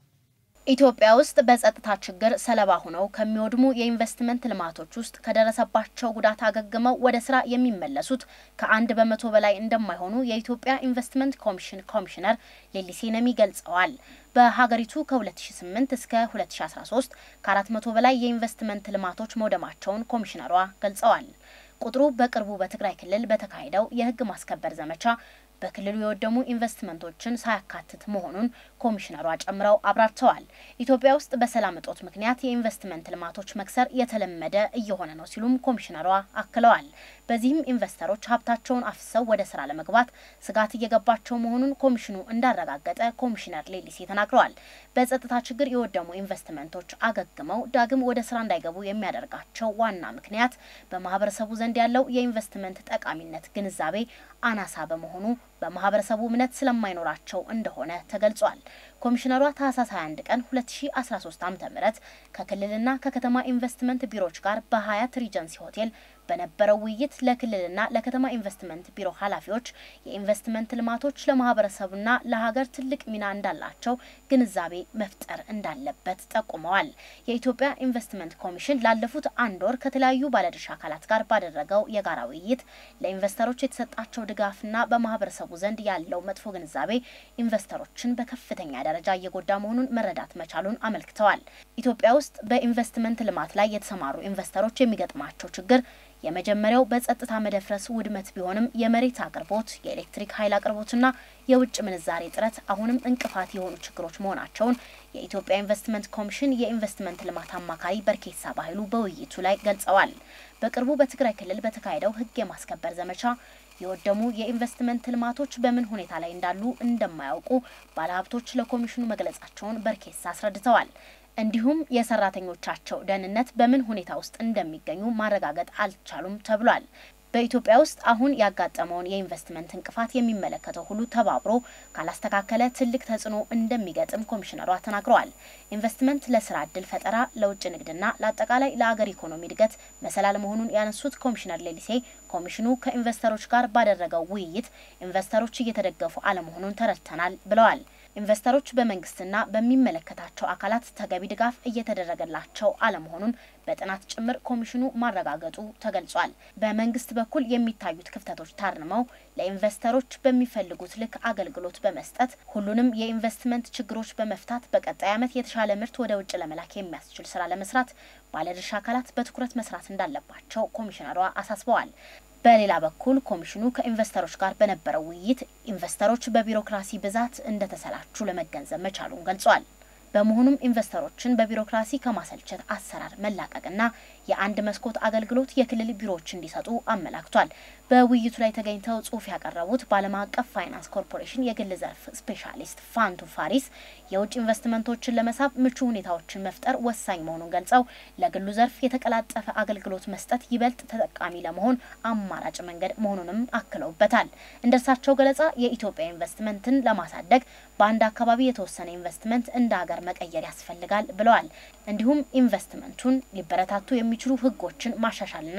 ኢትዮጵያ ውስጥ በጸጥታ ችግር ሰለባ ሆነው ከሚወድሙ የኢንቨስትመንት ልማቶች ውስጥ ከደረሰባቸው ጉዳት አገግመው ወደ ስራ የሚመለሱት ከአንድ በመቶ በላይ እንደማይሆኑ የኢትዮጵያ ኢንቨስትመንት ኮሚሽን ኮሚሽነር ሌሊሴ ነሚ ገልጸዋል። በሀገሪቱ ከ2008 እስከ 2013 ከ400 በላይ የኢንቨስትመንት ልማቶች መውደማቸውን ኮሚሽነሯ ገልጸዋል። ቁጥሩ በቅርቡ በትግራይ ክልል በተካሄደው የሕግ ማስከበር ዘመቻ በክልሉ የወደሙ ኢንቨስትመንቶችን ሳያካትት መሆኑን ኮሚሽነሯ ጨምረው አብራርተዋል። ኢትዮጵያ ውስጥ በሰላም እጦት ምክንያት የኢንቨስትመንት ልማቶች መክሰር የተለመደ እየሆነ ነው ሲሉም ኮሚሽነሯ አክለዋል። በዚህም ኢንቨስተሮች ሀብታቸውን አፍሰው ወደ ስራ ለመግባት ስጋት እየገባቸው መሆኑን ኮሚሽኑ እንዳረጋገጠ ኮሚሽነር ሌሊሴ ተናግረዋል። በጸጥታ ችግር የወደሙ ኢንቨስትመንቶች አገግመው ዳግም ወደ ስራ እንዳይገቡ የሚያደርጋቸው ዋና ምክንያት በማህበረሰቡ ዘንድ ያለው የኢንቨስትመንት ጠቃሚነት ግንዛቤ አናሳ በመሆኑ በማህበረሰቡ እምነት ስለማይኖራቸው እንደሆነ ተገልጿል። ኮሚሽነሯ ታህሳስ 21 ቀን 2013 ዓ.ም ከክልልና ከከተማ ኢንቨስትመንት ቢሮዎች ጋር በሀያት ሪጀንሲ ሆቴል በነበረው ውይይት ለክልልና ለከተማ ኢንቨስትመንት ቢሮ ኃላፊዎች የኢንቨስትመንት ልማቶች ለማህበረሰቡና ለሀገር ትልቅ ሚና እንዳላቸው ግንዛቤ መፍጠር እንዳለበት ጠቁመዋል። የኢትዮጵያ ኢንቨስትመንት ኮሚሽን ላለፉት አንድ ወር ከተለያዩ ባለድርሻ አካላት ጋር ባደረገው የጋራ ውይይት ለኢንቨስተሮች የተሰጣቸው ድጋፍና በማህበረሰቡ ዘንድ ያለው መጥፎ ግንዛቤ ኢንቨስተሮችን በከፍተኛ ደረጃ እየጎዳ መሆኑን መረዳት መቻሉን አመልክተዋል። ኢትዮጵያ ውስጥ በኢንቨስትመንት ልማት ላይ የተሰማሩ ኢንቨስተሮች የሚገጥማቸው ችግር የመጀመሪያው በጸጥታ መደፍረስ ውድመት ቢሆንም የመሬት አቅርቦት፣ የኤሌክትሪክ ኃይል አቅርቦትና የውጭ ምንዛሬ እጥረት አሁንም እንቅፋት የሆኑ ችግሮች መሆናቸውን የኢትዮጵያ ኢንቨስትመንት ኮሚሽን የኢንቨስትመንት ልማት አማካሪ በርኬሳ ባህሉ በውይይቱ ላይ ገልጸዋል። በቅርቡ በትግራይ ክልል በተካሄደው ሕግ የማስከበር ዘመቻ የወደሙ የኢንቨስትመንት ልማቶች በምን ሁኔታ ላይ እንዳሉ እንደማያውቁ ባለሀብቶች ለኮሚሽኑ መግለጻቸውን በርኬሳ አስረድተዋል። እንዲሁም የሰራተኞቻቸው ደህንነት በምን ሁኔታ ውስጥ እንደሚገኙ ማረጋገጥ አልቻሉም ተብሏል። በኢትዮጵያ ውስጥ አሁን ያጋጠመውን የኢንቨስትመንት እንቅፋት የሚመለከተው ሁሉ ተባብሮ ካላስተካከለ ትልቅ ተጽዕኖ እንደሚገጥም ኮሚሽነሯ ተናግረዋል። ኢንቨስትመንት ለስራ እድል ፈጠራ፣ ለውጭ ንግድና ለአጠቃላይ ለአገር ኢኮኖሚ እድገት መሰላል መሆኑን ያነሱት ኮሚሽነር ሌሊሴ ኮሚሽኑ ከኢንቨስተሮች ጋር ባደረገው ውይይት ኢንቨስተሮች እየተደገፉ አለመሆኑን ተረድተናል ብለዋል። ኢንቨስተሮች በመንግስትና በሚመለከታቸው አካላት ተገቢ ድጋፍ እየተደረገላቸው አለመሆኑን በጥናት ጭምር ኮሚሽኑ ማረጋገጡ ተገልጿል። በመንግስት በኩል የሚታዩት ክፍተቶች ታርመው ለኢንቨስተሮች በሚፈልጉት ልክ አገልግሎት በመስጠት ሁሉንም የኢንቨስትመንት ችግሮች በመፍታት በቀጣይ ዓመት የተሻለ ምርት ወደ ውጭ ለመላክ የሚያስችል ስራ ለመስራት ባለድርሻ አካላት በትኩረት መስራት እንዳለባቸው ኮሚሽነሯ አሳስበዋል። በሌላ በኩል ኮሚሽኑ ከኢንቨስተሮች ጋር በነበረው ውይይት ኢንቨስተሮች በቢሮክራሲ ብዛት እንደተሰላቹ ለመገንዘብ መቻሉን ገልጿል። በመሆኑም ኢንቨስተሮችን በቢሮክራሲ ከማሰልቸት አሰራር መላቀቅና የአንድ መስኮት አገልግሎት የክልል ቢሮዎች እንዲሰጡ አመላክቷል። በውይይቱ ላይ ተገኝተው ጽሑፍ ያቀረቡት በዓለም አቀፍ ፋይናንስ ኮርፖሬሽን የግል ዘርፍ ስፔሻሊስት ፋንቱ ፋሪስ የውጭ ኢንቨስትመንቶችን ለመሳብ ምቹ ሁኔታዎችን መፍጠር ወሳኝ መሆኑን ገልጸው ለግሉ ዘርፍ የተቀላጠፈ አገልግሎት መስጠት ይበልጥ ተጠቃሚ ለመሆን አማራጭ መንገድ መሆኑንም አክለውበታል። እንደ እርሳቸው ገለጻ የኢትዮጵያ ኢንቨስትመንትን ለማሳደግ በአንድ አካባቢ የተወሰነ ኢንቨስትመንት እንደ ሀገር መቀየር ያስፈልጋል ብለዋል። እንዲሁም ኢንቨስትመንቱን ሊበረታቱ የሚችሉ ሕጎችን ማሻሻልና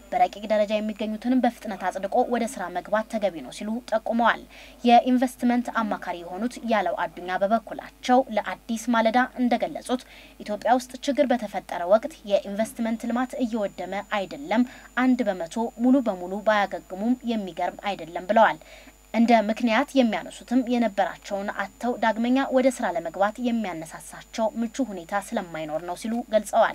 በረቂቅ ደረጃ የሚገኙትንም በፍጥነት አጽድቆ ወደ ስራ መግባት ተገቢ ነው ሲሉ ጠቁመዋል። የኢንቨስትመንት አማካሪ የሆኑት ያለው አዱኛ በበኩላቸው ለአዲስ ማለዳ እንደገለጹት ኢትዮጵያ ውስጥ ችግር በተፈጠረ ወቅት የኢንቨስትመንት ልማት እየወደመ አይደለም፣ አንድ በመቶ ሙሉ በሙሉ ባያገግሙም የሚገርም አይደለም ብለዋል። እንደ ምክንያት የሚያነሱትም የነበራቸውን አጥተው ዳግመኛ ወደ ስራ ለመግባት የሚያነሳሳቸው ምቹ ሁኔታ ስለማይኖር ነው ሲሉ ገልጸዋል።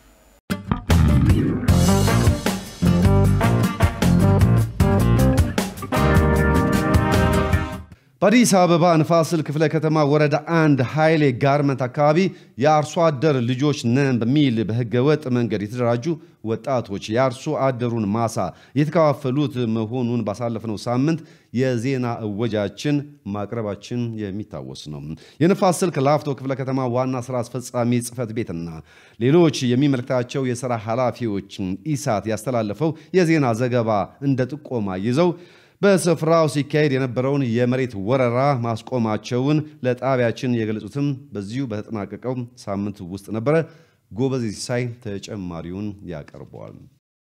በአዲስ አበባ ንፋስ ስልክ ክፍለ ከተማ ወረዳ አንድ ኃይሌ ጋርመንት አካባቢ የአርሶ አደር ልጆች ነን በሚል በህገ ወጥ መንገድ የተደራጁ ወጣቶች የአርሶ አደሩን ማሳ የተከፋፈሉት መሆኑን ባሳለፍነው ሳምንት የዜና እወጃችን ማቅረባችን የሚታወስ ነው። የንፋስ ስልክ ላፍቶ ክፍለ ከተማ ዋና ስራ አስፈጻሚ ጽህፈት ቤትና ሌሎች የሚመለከታቸው የሥራ ኃላፊዎች ኢሳት ያስተላለፈው የዜና ዘገባ እንደ ጥቆማ ይዘው በስፍራው ሲካሄድ የነበረውን የመሬት ወረራ ማስቆማቸውን ለጣቢያችን የገለጹትም በዚሁ በተጠናቀቀው ሳምንት ውስጥ ነበረ። ጎበዝ ሲሳይ ተጨማሪውን ያቀርበዋል።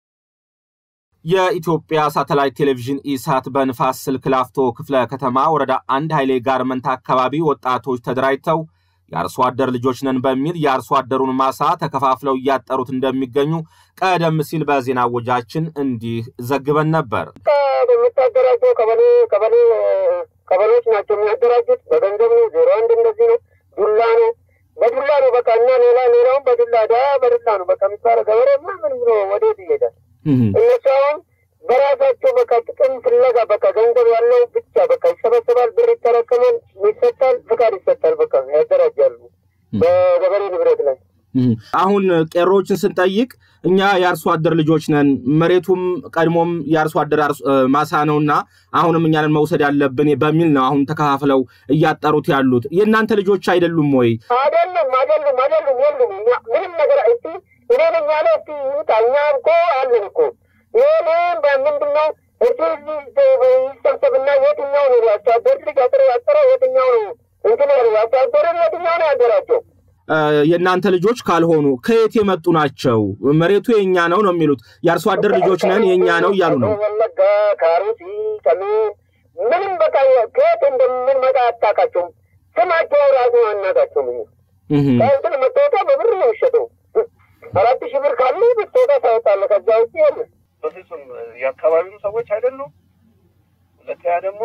የኢትዮጵያ ሳተላይት ቴሌቪዥን ኢሳት በንፋስ ስልክ ላፍቶ ክፍለ ከተማ ወረዳ አንድ ኃይሌ ጋርመንት አካባቢ ወጣቶች ተደራጅተው የአርሶ አደር ልጆች ነን በሚል የአርሶ አደሩን ማሳ ተከፋፍለው እያጠሩት እንደሚገኙ ቀደም ሲል በዜና ወጃችን እንዲህ ዘግበን ነበር። የሚታደራጀው ቀበሌ ቀበሌ ቀበሌዎች ናቸው የሚያደራጁት። በገንዘብ ነው። ዜሮ አንድ እንደዚህ ነው። ዱላ ነው፣ በዱላ ነው በቃ እና ሌላ ሌላውን በዱላ ዳ በዱላ ነው በቃ የሚባለው ገበሬ ምን ብሎ ወዴት ይሄዳል? እነሱ አሁን በራሳቸው በቃ ጥቅም ፍለጋ በቃ ገንዘብ ያለው ብቻ በቃ ይሰበሰባል፣ ብር ይጠረቀማል፣ ይሰጣል፣ ፍቃድ ይሰጣል። በቃ ያደራጃሉ በገበሬ ንብረት ላይ። አሁን ቄሮዎችን ስንጠይቅ እኛ የአርሶ አደር ልጆች ነን፣ መሬቱም ቀድሞም የአርሶ አደር ማሳ ነውና አሁንም እኛንን መውሰድ ያለብን በሚል ነው አሁን ተከፋፍለው እያጠሩት ያሉት። የእናንተ ልጆች አይደሉም ወይ? አይደሉም፣ አይደሉም፣ አይደሉም፣ የሉም። ምንም ነገር እስቲ እኔ ነኝ ያለ እስቲ ይምጣ። እኛ እኮ አለን እኮ ይህን በምንድን ነው እሱ ይሰብሰብና የትኛው ነው አርሶ አደር ልጅ አጥሮ ያጠረው የትኛው ነው እንትን ያሉ አርሶ አደርን የትኛው ነው ያደራቸው? የእናንተ ልጆች ካልሆኑ ከየት የመጡ ናቸው? መሬቱ የእኛ ነው ነው የሚሉት። የአርሶ አደር ልጆች ነን የእኛ ነው እያሉ ነው። ወለጋ፣ ካሩሲ፣ ሰሜን ምንም በቃ ከየት እንደምንመጣ አታውቃቸውም። ስማቸው ራሱ አናውቃቸውም። እኛ ከእንትን መታወቂያ በብር ነው የሚሸጠው። አራት ሺህ ብር ካሉ መታወቂያ ታወጣለህ። ከዛ ውጭ የለ። በፍጹም የአካባቢው ሰዎች አይደሉም። ሁለተኛ ደግሞ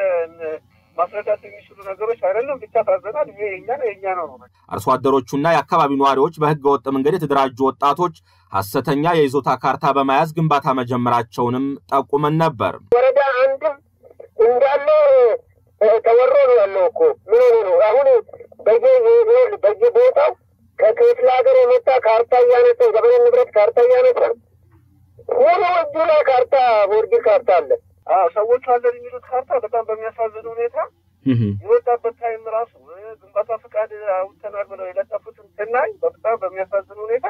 ማስረዳት የሚችሉ ነገሮች አይደለም። ብቻ ታዘናል። ይሄ የኛ ነው የኛ ነው ነው። አርሶ አደሮቹና የአካባቢው ነዋሪዎች በህገ ወጥ መንገድ የተደራጁ ወጣቶች ሐሰተኛ የይዞታ ካርታ በመያዝ ግንባታ መጀመራቸውንም ጠቁመን ነበር። ወረዳ አንድም እንዳለ ተወሮ ነው ያለው እኮ ምን ሆኖ ነው አሁን በየቦታው ከክፍለ ሀገር የመጣ ካርታ እያነሳ ገበሬ ንብረት ካርታ እያነሳ ሙሉ እጁ ላይ ካርታ ቦርዲ ካርታ አለ። ሰዎቹ አለን የሚሉት ካርታ በጣም በሚያሳዝን ሁኔታ የወጣበት ታይም ራሱ ግንባታ ፈቃድ አውጥተናል ብለው የለጠፉትን ስናይ በጣም በሚያሳዝን ሁኔታ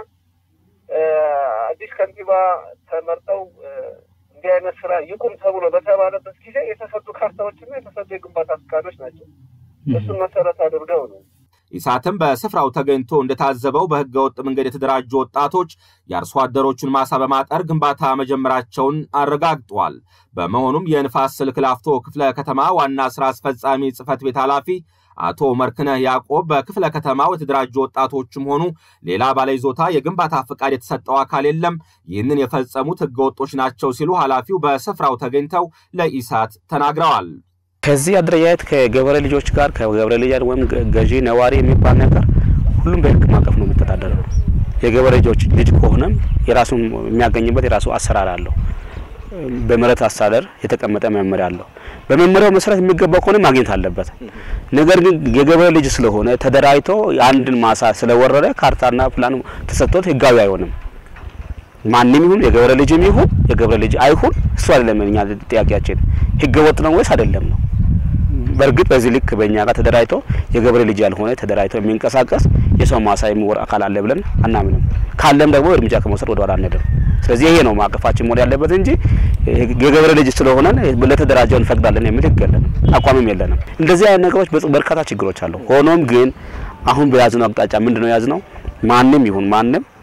አዲስ ከንቲባ ተመርጠው እንዲህ አይነት ስራ ይቁም ተብሎ በተባለበት ጊዜ የተሰጡ ካርታዎችና የተሰጡ የግንባታ ፈቃዶች ናቸው። እሱን መሰረት አድርገው ነው ኢሳትም በስፍራው ተገኝቶ እንደታዘበው በህገ ወጥ መንገድ የተደራጁ ወጣቶች የአርሶ አደሮቹን ማሳ በማጠር ግንባታ መጀመራቸውን አረጋግጧል። በመሆኑም የንፋስ ስልክ ላፍቶ ክፍለ ከተማ ዋና ስራ አስፈጻሚ ጽህፈት ቤት ኃላፊ አቶ መርክነህ ያዕቆብ በክፍለ ከተማው የተደራጁ ወጣቶችም ሆኑ ሌላ ባለይዞታ የግንባታ ፈቃድ የተሰጠው አካል የለም፣ ይህንን የፈጸሙት ህገወጦች ናቸው ሲሉ ኃላፊው በስፍራው ተገኝተው ለኢሳት ተናግረዋል። ከዚህ አደረጃጀት ከገበሬ ልጆች ጋር ከገበሬ ልጅ ወይም ገዢ ነዋሪ የሚባል ነገር ሁሉም በህግ ማዕቀፍ ነው የሚተዳደረው። የገበሬ ልጆች ልጅ ከሆነም የራሱን የሚያገኝበት የራሱ አሰራር አለው። በመሬት አስተዳደር የተቀመጠ መመሪያ አለው። በመመሪያው መሰረት የሚገባው ከሆነ ማግኘት አለበት። ነገር ግን የገበሬ ልጅ ስለሆነ ተደራጅቶ የአንድን ማሳ ስለወረረ ካርታና ፕላን ተሰጥቶት ህጋዊ አይሆንም። ማንም ይሁን የገበሬ ልጅም ይሁን የገበሬ ልጅ አይሁን እሱ አይደለም እኛ ጥያቄያችን፣ ህገ ወጥ ነው ወይስ አይደለም ነው። በእርግጥ በዚህ ልክ በእኛ ጋር ተደራጅቶ የገበሬ ልጅ ያልሆነ ተደራጅቶ የሚንቀሳቀስ የሰው ማሳ የሚወር አካል አለ ብለን አናምንም። ካለም ደግሞ እርምጃ ከመውሰድ ወደ ኋላ አንሄድም። ስለዚህ ይሄ ነው ማቀፋችን መሆን ያለበት እንጂ የገበሬ ልጅ ስለሆነ ለተደራጀው እንፈቅዳለን የሚል ህግ የለንም፣ አቋምም የለንም። እንደዚህ አይነት ነገሮች በርካታ ችግሮች አሉ። ሆኖም ግን አሁን በያዝነው አቅጣጫ ምንድነው የያዝነው? ማንም ይሁን ማንም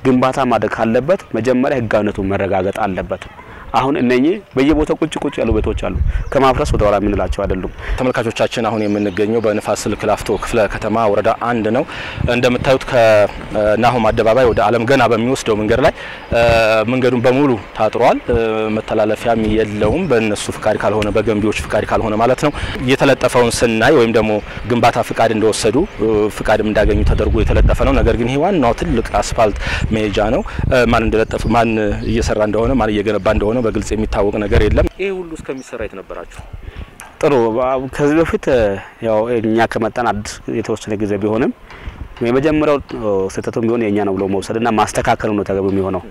ግንባታ ማድረግ ካለበት መጀመሪያ ህጋዊነቱ መረጋገጥ አለበት። አሁን እነኚህ በየቦታው ቁጭ ቁጭ ያሉ ቤቶች አሉ። ከማፍረስ ወደ ኋላ የምንላቸው አይደሉም። ተመልካቾቻችን አሁን የምንገኘው በንፋስ ስልክ ላፍቶ ክፍለ ከተማ ወረዳ አንድ ነው። እንደምታዩት ከናሆም አደባባይ ወደ አለም ገና በሚወስደው መንገድ ላይ መንገዱን በሙሉ ታጥሯል። መተላለፊያም የለውም። በእነሱ ፍቃድ ካልሆነ በገንቢዎች ፍቃድ ካልሆነ ማለት ነው። የተለጠፈውን ስናይ ወይም ደግሞ ግንባታ ፍቃድ እንደወሰዱ ፍቃድም እንዳገኙ ተደርጎ የተለጠፈ ነው። ነገር ግን ይሄ ዋናው ትልቅ አስፋልት መሄጃ ነው። ማን እንደለጠፈ ማን እየሰራ እንደሆነ ማን እየገነባ እንደሆነ በግልጽ የሚታወቅ ነገር የለም። ይሄ ሁሉ እስከሚሰራ የት ነበራችሁ? ጥሩ። ከዚህ በፊት ያው እኛ ከመጣን አዲስ የተወሰነ ጊዜ ቢሆንም የመጀመሪያው ስህተቱም ቢሆን የእኛ ነው ብሎ መውሰድና ማስተካከል ነው ተገቢ የሚሆነው።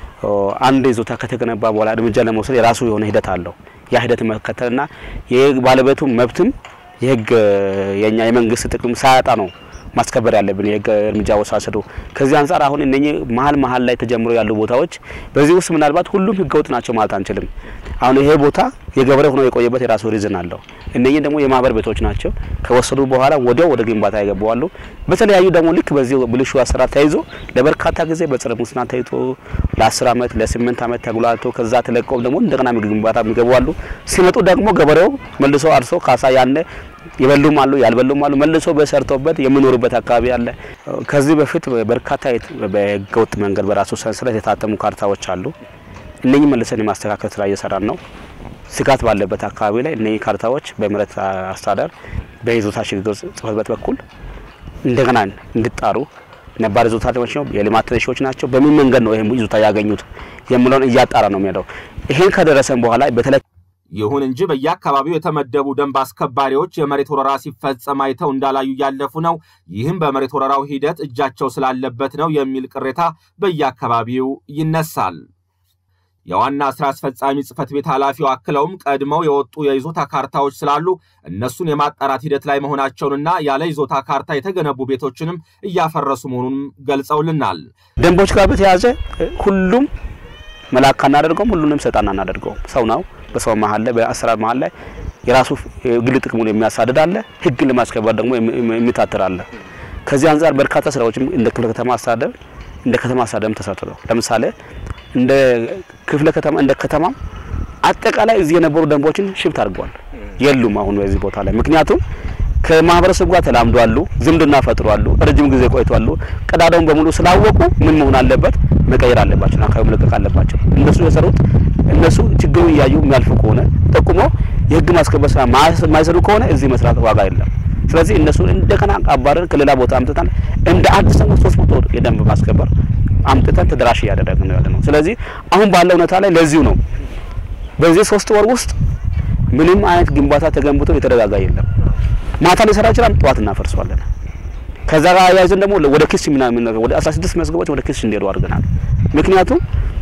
አንድ ይዞታ ከተገነባ በኋላ እርምጃ ለመውሰድ የራሱ የሆነ ሂደት አለው። ያ ሂደት መከተልና የባለቤቱ መብትም የህግ የኛ የመንግስት ጥቅም ሳያጣ ነው ማስከበር ያለብን የህግ እርምጃ ወሳሰዱ። ከዚህ አንጻር አሁን እነኚህ መሀል መሀል ላይ ተጀምሮ ያሉ ቦታዎች በዚህ ውስጥ ምናልባት ሁሉም ህገወጥ ናቸው ማለት አንችልም። አሁን ይሄ ቦታ የገበሬ ሆኖ የቆየበት የራሱ ሪዝን አለው። እነኚህ ደግሞ የማህበር ቤቶች ናቸው። ከወሰዱ በኋላ ወዲያው ወደ ግንባታ ይገባዋሉ። በተለያዩ ደግሞ ልክ በዚህ ብልሹ አሰራር ተይዞ ለበርካታ ጊዜ በጸረ ሙስና ተይዞ ለ10 አመት ለ8 አመት ተጉላልቶ ከዛ ተለቀው ደግሞ እንደገና ግንባታ የሚገባዋሉ። ሲመጡ ደግሞ ገበሬው መልሶ አርሶ ካሳ ያነ የበሉም አሉ ያልበሉም አሉ። መልሶ በሰርቶበት የሚኖሩበት አካባቢ አለ። ከዚህ በፊት በርካታ በህገወጥ መንገድ በራሱ ሰንሰለት የታተሙ ካርታዎች አሉ። እነኚህ መልሰን የማስተካከል ስራ እየሰራን ነው። ስጋት ባለበት አካባቢ ላይ እነኚህ ካርታዎች በመሬት አስተዳደር በይዞታ ሽግግር ጽሕፈት ቤት በኩል እንደገና እንዲጣሩ ነባር ይዞታ ናቸው፣ የልማት ተነሺዎች ናቸው፣ በምን መንገድ ነው ይህም ይዞታ ያገኙት የሚለውን እያጣራ ነው የሚሄደው። ይሄን ከደረሰን በኋላ በተለይ ይሁን እንጂ በየአካባቢው የተመደቡ ደንብ አስከባሪዎች የመሬት ወረራ ሲፈጸም አይተው እንዳላዩ እያለፉ ነው። ይህም በመሬት ወረራው ሂደት እጃቸው ስላለበት ነው የሚል ቅሬታ በየአካባቢው ይነሳል። የዋና ስራ አስፈጻሚ ጽህፈት ቤት ኃላፊው አክለውም ቀድመው የወጡ የይዞታ ካርታዎች ስላሉ እነሱን የማጣራት ሂደት ላይ መሆናቸውንና ያለ ይዞታ ካርታ የተገነቡ ቤቶችንም እያፈረሱ መሆኑንም ገልጸውልናል። ደንቦች ጋር በተያያዘ ሁሉም መላክ አናደርገውም፣ ሁሉንም ሰይጣን አናደርገውም። ሰው ነው። በሰው መሀል ላይ በአሰራር መሀል ላይ የራሱ ግል ጥቅሙን የሚያሳድድ አለ፣ ህግን ለማስከበር ደግሞ የሚታትር አለ። ከዚህ አንጻር በርካታ ስራዎችም እንደ ክፍለ ከተማ አስተዳደር እንደ ከተማ አስተዳደርም ተሰርተዋል። ለምሳሌ እንደ ክፍለ ከተማ እንደ ከተማ አጠቃላይ እዚህ የነበሩ ደንቦችን ሽፍት አድርገዋል፣ የሉም አሁን በዚህ ቦታ ላይ ምክንያቱም ከማህበረሰቡ ጋር ተላምዷሉ፣ ዝምድና ፈጥሯሉ፣ ረጅም ጊዜ ቆይቷሉ። ቀዳዳውን በሙሉ ስላወቁ ምን መሆን አለበት መቀየር አለባቸው፣ አካባቢ መለቀቅ አለባቸው። እነሱ የሰሩት እነሱ ችግሩን እያዩ የሚያልፉ ከሆነ ጠቁሞ የህግ ማስከበር ስራ ማይሰሩ ከሆነ እዚህ መስራት ዋጋ የለም። ስለዚህ እነሱን እንደገና አባረን ከሌላ ቦታ አምጥተን እንደ አዲስ ደግሞ ሶስት መቶ የደንብ ማስከበር አምጥተን ተደራሽ እያደረግን ነው ያለ ነው። ስለዚህ አሁን ባለው ሁኔታ ላይ ለዚሁ ነው በዚህ ሶስት ወር ውስጥ ምንም አይነት ግንባታ ተገንብቶ የተረጋጋ የለም። ማታ ሊሰራ ይችላል፣ ጠዋት እናፈርሰዋለን። ከዛ ጋር አያይዘን ደግሞ ወደ ክስ ምናምን ወደ 16 መዝገቦች ወደ ክስ እንዲሄዱ አድርገናል። ምክንያቱም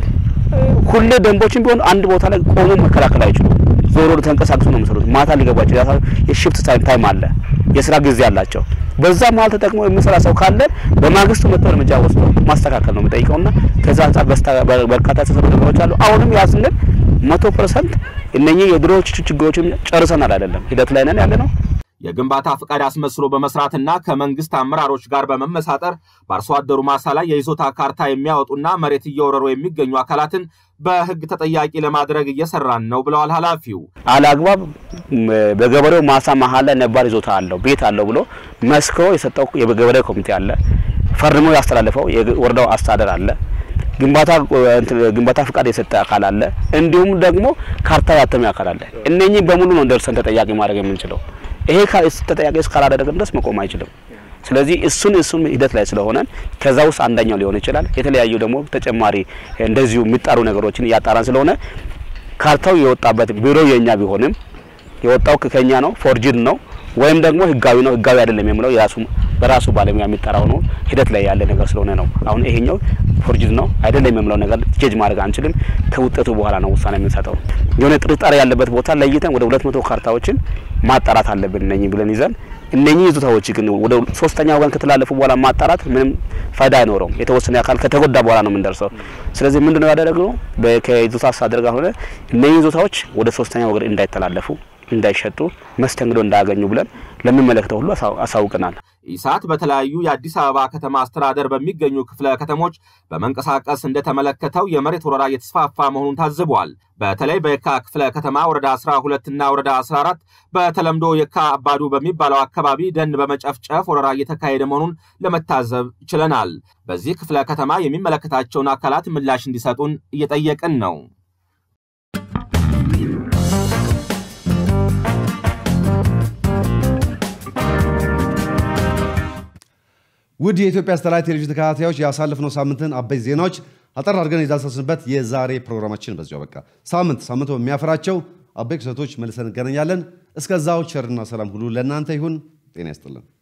ሁሌ ደንቦችን ቢሆን አንድ ቦታ ላይ ቆሞ መከላከል አይችሉም። ዞሮ ተንቀሳቅሶ ነው የሚሰሩት። ማታ ሊገባ ይችላል። የሽፍት ታይም አለ፣ የስራ ጊዜ አላቸው። በዛ መሀል ተጠቅሞ የሚሰራ ሰው ካለ በማግስቱ መጥቶ እርምጃ ወስዶ ማስተካከል ነው የሚጠይቀውና ከዛ አንጻር በርካታ የተሰሩ ነገሮች አሉ። አሁንም ያ ስንል መቶ ፐርሰንት እነኚህ የድሮዎቹ ችግሮችን ጨርሰናል አይደለም፣ ሂደት ላይ ነን ያለ ነው። የግንባታ ፍቃድ አስመስሎ በመስራትና ከመንግስት አመራሮች ጋር በመመሳጠር በአርሶ አደሩ ማሳ ላይ የይዞታ ካርታ የሚያወጡና መሬት እየወረሩ የሚገኙ አካላትን በሕግ ተጠያቂ ለማድረግ እየሰራን ነው ብለዋል ኃላፊው። አለአግባብ በገበሬው ማሳ መሀል ላይ ነባር ይዞታ አለው ቤት አለው ብሎ መስክሮ የሰጠው የገበሬ ኮሚቴ አለ፣ ፈርሞ ያስተላለፈው የወረዳው አስተዳደር አለ፣ ግንባታ ግንባታ ፍቃድ የሰጠ አካል አለ፣ እንዲሁም ደግሞ ካርታ ያተመ አካል አለ። እነኚህ በሙሉ ነው ደርሰን ተጠያቂ ማድረግ የምንችለው። ይሄ ተጠያቂ እስካላደረግን ድረስ መቆም አይችልም። ስለዚህ እሱን እሱን ሂደት ላይ ስለሆነ ከዛ ውስጥ አንደኛው ሊሆን ይችላል። የተለያዩ ደግሞ ተጨማሪ እንደዚሁ የሚጣሩ ነገሮችን እያጣራን ስለሆነ ካርታው የወጣበት ቢሮ የኛ ቢሆንም የወጣው ከኛ ነው፣ ፎርጅድ ነው ወይም ደግሞ ህጋዊ ነው ህጋዊ አይደለም የሚለው የራሱ በራሱ ባለሙያ የሚጠራው ነው ሂደት ላይ ያለ ነገር ስለሆነ ነው። አሁን ይሄኛው ፎርጅድ ነው አይደለም የሚለው ነገር ጀጅ ማድረግ አንችልም። ከውጤቱ በኋላ ነው ውሳኔ የምንሰጠው። የሆነ ጥርጣሬ ያለበት ቦታ ለይተን ወደ ሁለት መቶ ካርታዎችን ማጣራት አለብን እነኚህ ብለን ይዘን እነኚህ ይዞታዎች ግን ወደ ሶስተኛ ወገን ከተላለፉ በኋላ ማጣራት ምንም ፋይዳ አይኖረውም። የተወሰነ አካል ከተጎዳ በኋላ ነው የምንደርሰው። ስለዚህ ምንድነው ያደረግነው? ከይዞታ አስተዳደር ጋር ሆነ እነኚህ ይዞታዎች ወደ ሶስተኛ ወገን እንዳይተላለፉ እንዳይሸጡ መስተንግዶ እንዳያገኙ ብለን ለሚመለከተው ሁሉ አሳውቀናል። ኢሳት በተለያዩ የአዲስ አበባ ከተማ አስተዳደር በሚገኙ ክፍለ ከተሞች በመንቀሳቀስ እንደተመለከተው የመሬት ወረራ እየተስፋፋ መሆኑን ታዝቧል። በተለይ በየካ ክፍለ ከተማ ወረዳ 12 እና ወረዳ 14 በተለምዶ የካ አባዱ በሚባለው አካባቢ ደን በመጨፍጨፍ ወረራ እየተካሄደ መሆኑን ለመታዘብ ችለናል። በዚህ ክፍለ ከተማ የሚመለከታቸውን አካላት ምላሽ እንዲሰጡን እየጠየቅን ነው። ውድ የኢትዮጵያ ሳተላይት ቴሌቪዥን ተከታታዮች ያሳለፍነው ሳምንትን አበይት ዜናዎች አጠር አድርገን የዳሰስንበት የዛሬ ፕሮግራማችን በዚሁ በቃ። ሳምንት ሳምንቱ በሚያፈራቸው አበይት ክስተቶች መልሰን እንገናኛለን። እስከዛው ቸርና ሰላም ሁሉ ለእናንተ ይሁን። ጤና ይስጥልን።